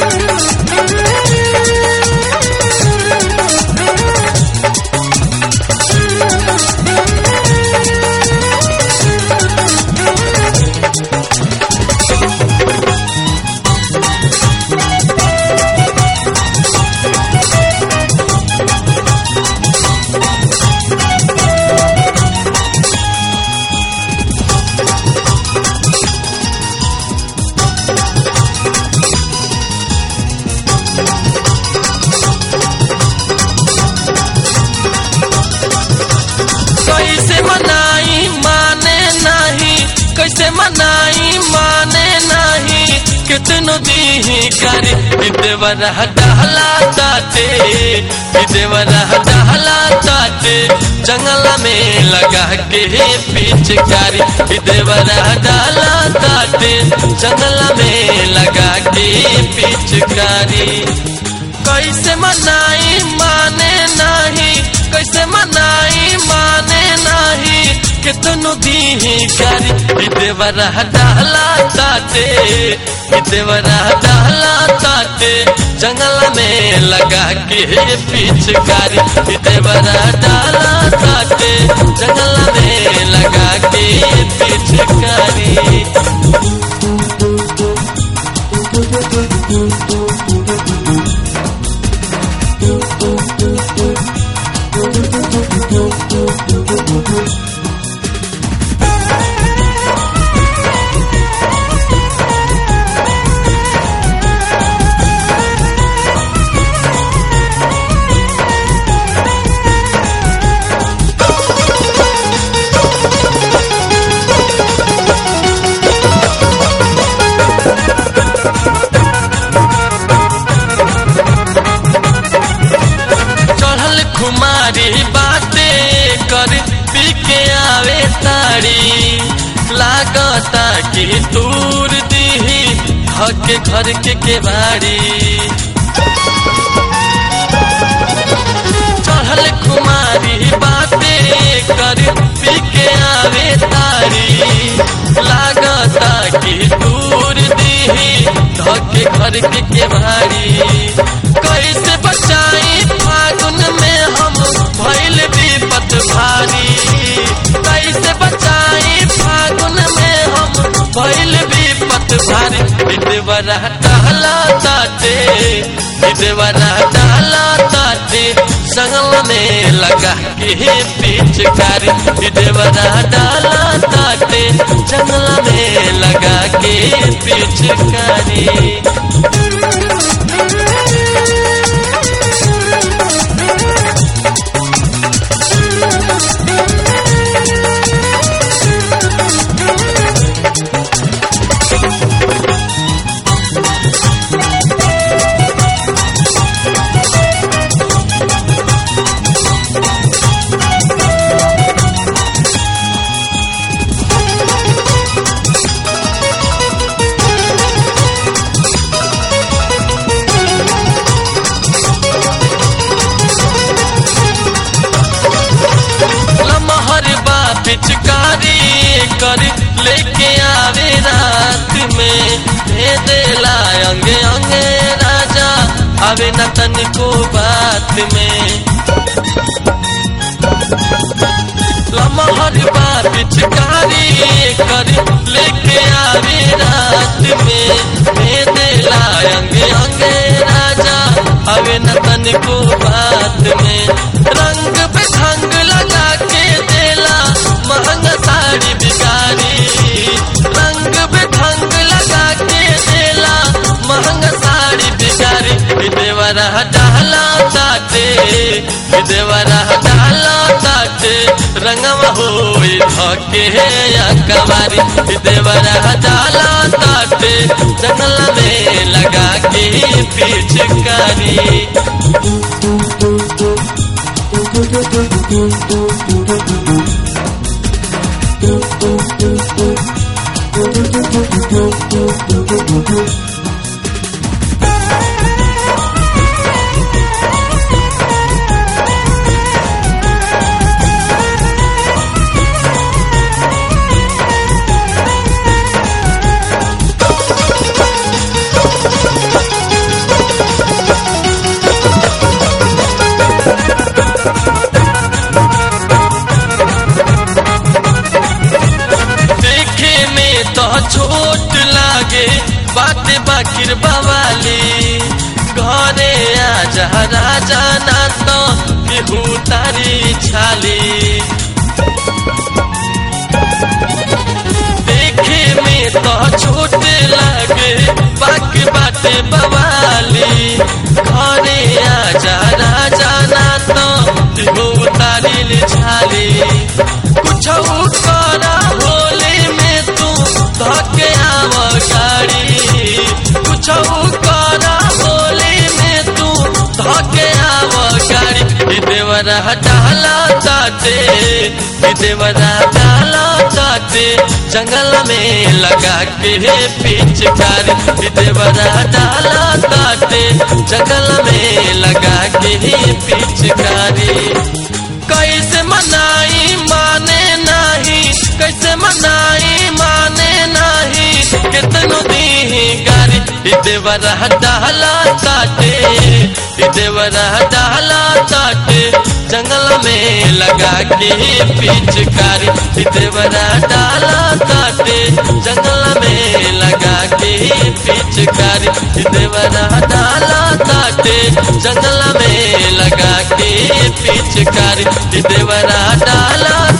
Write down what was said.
कैसे मनाई माने नहीं कैसे मनाई माने नहीं कितनो दी करी देवरा डहला ताते देवरा डहला ताते जंगल में लगा के पिचकारी देवरा डाला ताते जंगल में लगा के पिचकारी कैसे मनाई माने नहीं कैसे मनाई माने नहीं कितनो दी करी देवरा डाला ताते देवरा डाला ताते जंगल में लगा के पिचकारी देवरा डाला ताते जंगल में लगा के पिचकारी चढ़ल खुमारी बाते कर पी के आवे तारी लागता कि दूर दीही हके घर के केवाड़ी चढ़ल खुमारी बाते कर पी के आवे तारी लागता कि दूर दीही धके घर के केवाड़ी कैसे बचाई फागुन में हम भैल विपत भारी कैसे बचाई फागुन में हम भैल विपत भारी विधवरा टहला ताते विधवरा टहला ताते संगल में लगा के पिचकारी विधवरा डाला ताते जंगल में लगा के पिचकारी लमहर बा पिचकारी कर लेके आवे रात में दे देला अंगे अंगे राजा आवे न तनिको बात में लमहर बा पिचकारी कर लेके आवे रात में दे देला अंगे अंगे राजा आवे न तनिको बात में रंग पे ढंग लगा के देला महंगा साड़ी बिगारी रंग पे ढंग लगा के देला महंगा साड़ी बिगारी देवरा डाला ताते देवरा डाला ताते रंगवा हो धके या कवारी देवरा डाला ताते जंगल में लगा के पिचकारी बाटे बाकिर बवाली घरे आजा राजा ना तो केहू तारी छाली देखे में तो छोट लागे बाकी बाटे बवाली घरे आजा राजा ना तो केहू तारी छाली कुछ करा होली में तू धके आव गाड़ी कुछ करा होली में तू धके आव गाड़ी देवरा डाला ताते देवरा डाला ताते जंगल में लगा के पिचकारी देवरा डाला ताते जंगल में लगा के पिचकारी कैसे मनाई माने नहीं कैसे मनाई माने नहीं कितनो दी गारी देवरा डाला ताटे देवरा डाला ताटे जंगल में लगा के पिचकारी देवरा डाला ताटे जंगल में लगा के पिचकारी देवरा डाला ताटे जंगल में लगा के पिचकारी देवरा डाला